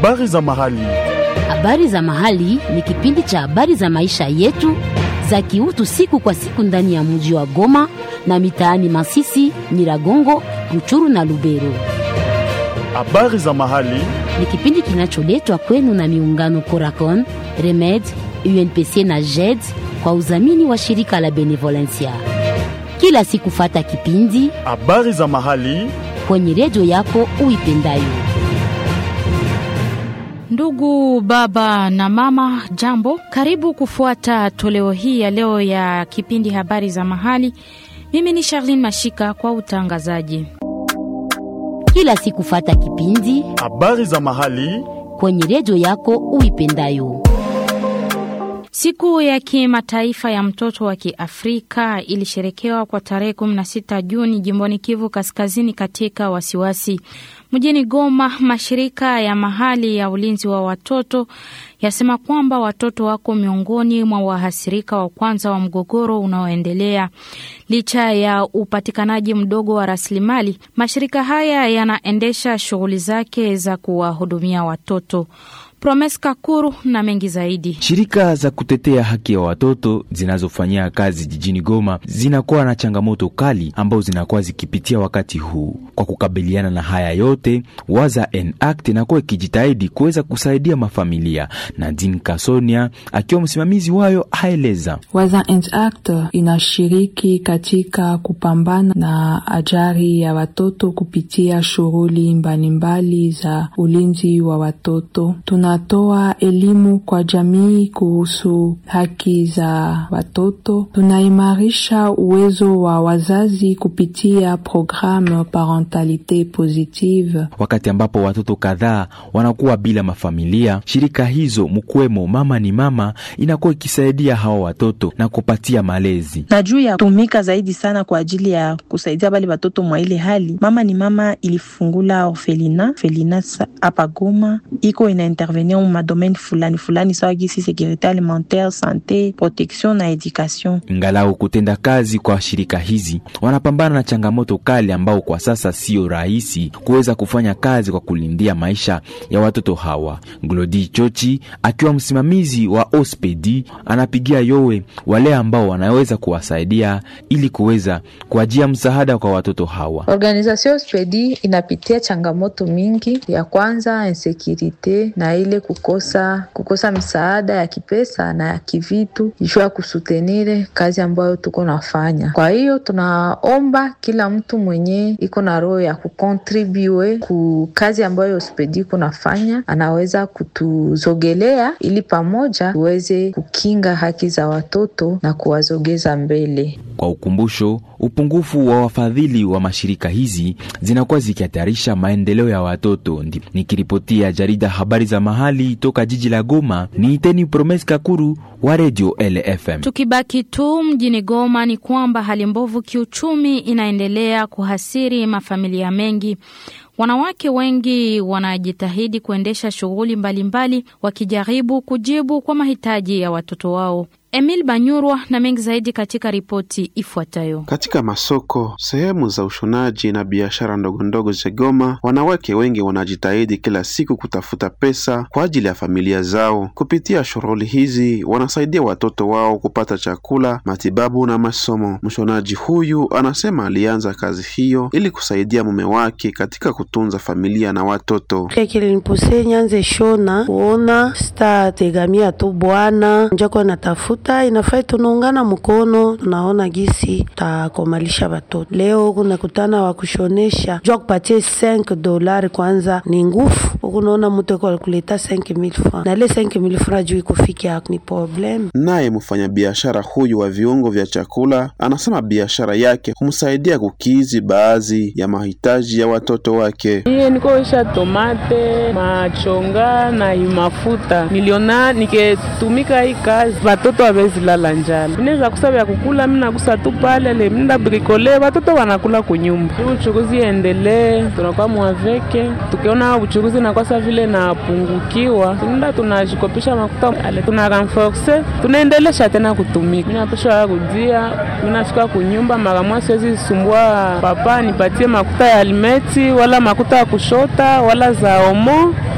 Habari za mahali. Habari za mahali ni kipindi cha habari za maisha yetu za kiutu siku kwa siku ndani ya mji wa Goma na mitaani Masisi, Nyiragongo, Ruchuru na Lubero. Habari za mahali. Ni kipindi kinacholetwa kwenu na miungano Coracon, Remed, UNPC na JED kwa udhamini wa shirika la Benevolencia. Kila siku fata kipindi Habari za mahali. kwenye redio yako uipendayo. Ndugu baba na mama, jambo, karibu kufuata toleo hii ya leo ya kipindi habari za mahali. Mimi ni Charlene Mashika kwa utangazaji. Kila siku fata kipindi Habari za mahali. kwenye redio yako uipendayo. Siku ya kimataifa ya mtoto wa Kiafrika ilisherekewa kwa tarehe 16 Juni jimboni Kivu Kaskazini katika wasiwasi. Mjini Goma, mashirika ya mahali ya ulinzi wa watoto yasema kwamba watoto wako miongoni mwa wahasirika wa kwanza wa mgogoro unaoendelea. Licha ya upatikanaji mdogo wa rasilimali, mashirika haya yanaendesha shughuli zake za kuwahudumia watoto. Promes Kakuru na mengi zaidi. Shirika za kutetea haki ya watoto zinazofanyia kazi jijini Goma zinakuwa na changamoto kali ambazo zinakuwa zikipitia wakati huu. Kwa kukabiliana na haya yote, Waza Act inakuwa ikijitahidi kuweza kusaidia mafamilia. Nadine Kasonia akiwa msimamizi wayo aeleza Waza and Act inashiriki katika kupambana na ajali ya watoto kupitia shughuli mbalimbali za ulinzi wa watoto. Tunatoa elimu kwa jamii kuhusu haki za watoto. Tunaimarisha uwezo wa wazazi kupitia programu Parentalite Positive. wakati ambapo watoto kadhaa wanakuwa bila mafamilia. Shirika hizo mkuwemo Mama ni Mama inakuwa ikisaidia hawa watoto na kupatia malezi. na juu ya tumika zaidi sana kwa ajili ya kusaidia bale batoto mwa ile hali. Mama ni mama ilifungula orfelina orfelina sa- hapa Goma, iko ina intervenir mu madomaine fulani fulani sawa gisi securite alimentaire, sante, protection na education. Ingalau kutenda kazi kwa shirika hizi wanapambana na changamoto kali ambao kwa sasa sio rahisi kuweza kufanya kazi kwa kulindia maisha ya watoto hawa. Glodi Chochi akiwa msimamizi wa Ospedi anapigia yowe wale ambao wanaweza kuwasaidia ili kuweza kuajia msaada kwa watoto hawa. Organisation Spedi inapitia changamoto mingi. Ya kwanza insekirite na ile kukosa kukosa msaada ya kipesa na ya kivitu juu ya kusutenire kazi ambayo tuko nafanya. Kwa hiyo tunaomba kila mtu mwenye iko na roho ya kukontribue ku kazi ambayo Spedi iko nafanya anaweza kutuzogelea ili pamoja tuweze kukinga haki za watoto na kuwazogeza mbele. Kwa ukumbusho, upungufu wa wafadhili wa mashirika hizi zinakuwa zikihatarisha maendeleo ya watoto. Ndi- Nikiripotia jarida habari za mahali toka jiji la Goma, ni Iteni Promes Kakuru wa Radio LFM. Tukibaki tu mjini Goma ni kwamba hali mbovu kiuchumi inaendelea kuhasiri mafamilia mengi. Wanawake wengi wanajitahidi kuendesha shughuli mbalimbali wakijaribu kujibu kwa mahitaji ya watoto wao. Emil Banyurwa na mengi zaidi katika ripoti ifuatayo. Katika masoko, sehemu za ushonaji na biashara ndogondogo za Goma, wanawake wengi wanajitahidi kila siku kutafuta pesa kwa ajili ya familia zao. Kupitia shughuli hizi, wanasaidia watoto wao kupata chakula, matibabu na masomo. Mshonaji huyu anasema alianza kazi hiyo ili kusaidia mume wake katika kutunza familia na watoto. Kile kilinipuse nyanze shona kuona sitategamia tu bwana njako natafuta inafai tunaungana mkono tunaona gisi takomalisha watoto. Leo kunakutana wa kushonesha jua kupatie 5 dolari kwanza ni ngufu ukunaona mtu eko alikuleta 5000 francs na ile 5000 francs juu ikufikia ni problem. Naye mfanyabiashara huyu wa viungo vya chakula anasema biashara yake humsaidia kukizi baadhi ya mahitaji ya watoto wake. Iye nikoisha tomate machonga na mafuta niliona niketumika hii kazi watoto hawezi lala njala. Minaweza kusa vya kukula, mimi nakusa tu pale le minda brikole, watoto wanakula kunyumba. Hii uchuruzi endelee, tunakuwa mwaveke, tukiona uchuruzi nakwasa vile napungukiwa, tunaenda tunajikopisha makuta ale, tuna renforce, tunaendelesha tena kutumika. Mimi napesha kudia, mimi nafika kunyumba mara moja, siwezi sumbua papa nipatie makuta ya alimeti wala makuta ya kushota wala za omo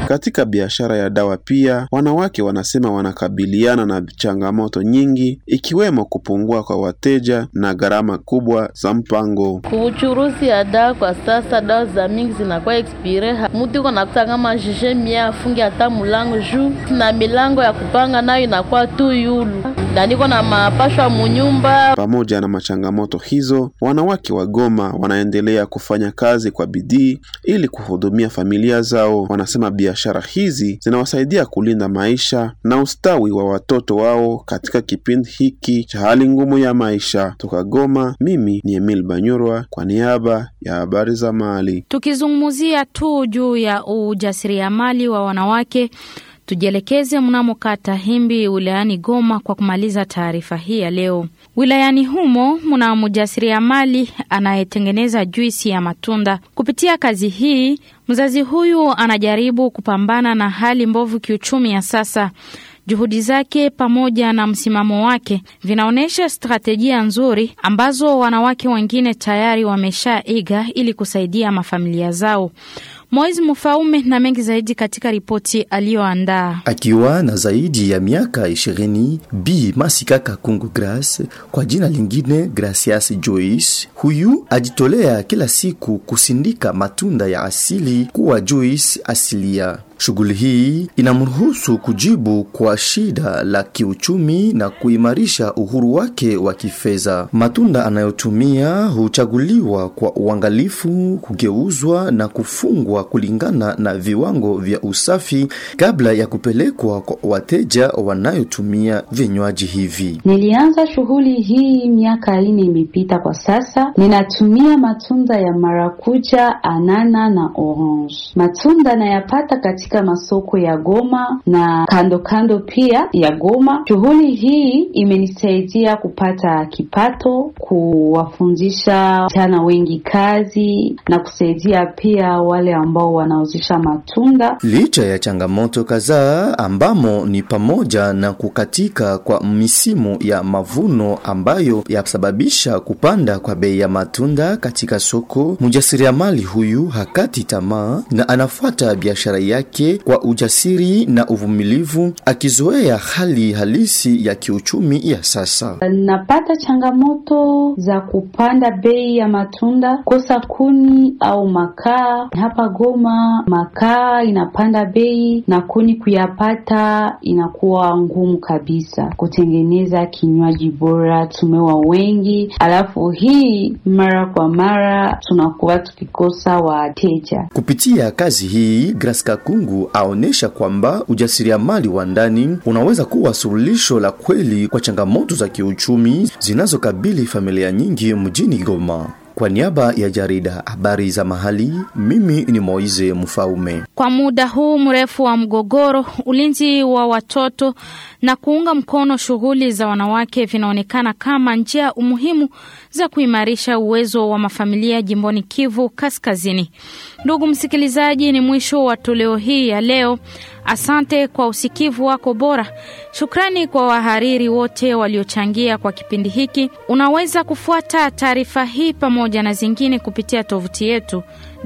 Katika biashara ya dawa pia, wanawake wanasema wanakabiliana na changamoto nyingi, ikiwemo kupungua kwa wateja na gharama kubwa za mpango. Kuuchuruzi ya dawa kwa sasa, dawa za mingi zinakuwa expire. Mtu iko nakuta kama jije mia afungi hata mulango juu na milango ya kupanga nayo inakuwa tu yulu, na niko na mapashwa munyumba. Pamoja na machangamoto hizo, wanawake wa Goma wanaendelea kufanya kazi kwa bidii ili kuhudumia familia zao. Wanasema biashara hizi zinawasaidia kulinda maisha na ustawi wa watoto wao katika kipindi hiki cha hali ngumu ya maisha. Toka Goma, mimi ni Emil Banyurwa kwa niaba ya habari za Mali. Tukizungumzia tu juu ya ujasiriamali wa wanawake, tujielekeze mnamo kata Himbi wilayani Goma kwa kumaliza taarifa hii ya leo. Wilayani humo mna mjasiriamali anayetengeneza juisi ya matunda. Kupitia kazi hii, mzazi huyu anajaribu kupambana na hali mbovu kiuchumi ya sasa. Juhudi zake pamoja na msimamo wake vinaonyesha stratejia nzuri ambazo wanawake wengine tayari wameshaiga ili kusaidia mafamilia zao. Moiz Mufaume na mengi zaidi katika ripoti aliyoandaa. Akiwa na zaidi ya miaka ishirini, Bi Masika Kakungu Grace kwa jina lingine Gracias Joyce, huyu ajitolea kila siku kusindika matunda ya asili kuwa juice asilia. Shughuli hii inamruhusu kujibu kwa shida la kiuchumi na kuimarisha uhuru wake wa kifedha. Matunda anayotumia huchaguliwa kwa uangalifu, kugeuzwa na kufungwa kulingana na viwango vya usafi kabla ya kupelekwa kwa wateja wanayotumia vinywaji hivi. Nilianza shughuli hii miaka ine imepita. Kwa sasa ninatumia matunda ya marakuja, anana na orange. Matunda nayapata katika masoko ya Goma na kando kando pia ya Goma. Shughuli hii imenisaidia kupata kipato, kuwafundisha vijana wengi kazi na kusaidia pia wale ambao wanauzisha matunda. Licha ya changamoto kadhaa ambamo ni pamoja na kukatika kwa misimu ya mavuno ambayo yasababisha kupanda kwa bei ya matunda katika soko, mjasiriamali huyu hakati tamaa na anafuata biashara yake kwa ujasiri na uvumilivu, akizoea hali halisi ya kiuchumi ya sasa. Napata changamoto za kupanda bei ya matunda, kosa kuni au makaa. Hapa Goma makaa inapanda bei na kuni kuyapata inakuwa ngumu kabisa. Kutengeneza kinywaji bora, tumewa wengi, alafu hii mara kwa mara tunakuwa tukikosa wateja. Kupitia kazi hii, Grace Kakungu aonesha kwamba ujasiriamali wa ndani unaweza kuwa suluhisho la kweli kwa changamoto za kiuchumi zinazokabili familia nyingi mjini Goma. Kwa niaba ya jarida habari za mahali, mimi ni Moize Mfaume. Kwa muda huu mrefu wa mgogoro, ulinzi wa watoto na kuunga mkono shughuli za wanawake vinaonekana kama njia umuhimu za kuimarisha uwezo wa mafamilia jimboni Kivu Kaskazini. Ndugu msikilizaji, ni mwisho wa toleo hii ya leo. Asante kwa usikivu wako bora. Shukrani kwa wahariri wote waliochangia kwa kipindi hiki. Unaweza kufuata taarifa hii pamoja na zingine kupitia tovuti yetu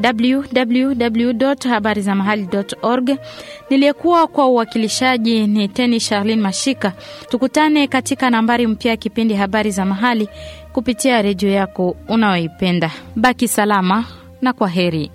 www.habarizamahali.org. Niliyekuwa kwa uwakilishaji ni Teni Charlene Mashika. Tukutane katika nambari mpya ya kipindi Habari za Mahali kupitia redio yako unayoipenda. Baki salama na kwa heri.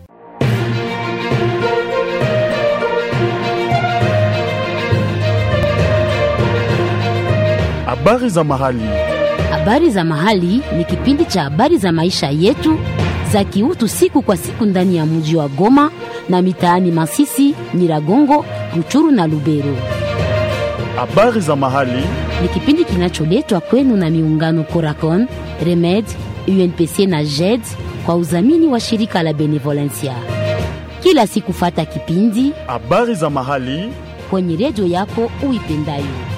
Habari za mahali. Habari za mahali ni kipindi cha habari za maisha yetu za kiutu siku kwa siku ndani ya mji wa Goma na mitaani Masisi, Nyiragongo, Ruchuru na Lubero. Habari za mahali Ni kipindi kinacholetwa kwenu na miungano Coracon, Remed, UNPC na JED kwa udhamini wa shirika la Benevolencia. Kila siku fata kipindi habari za mahali kwenye redio yako uipendayo.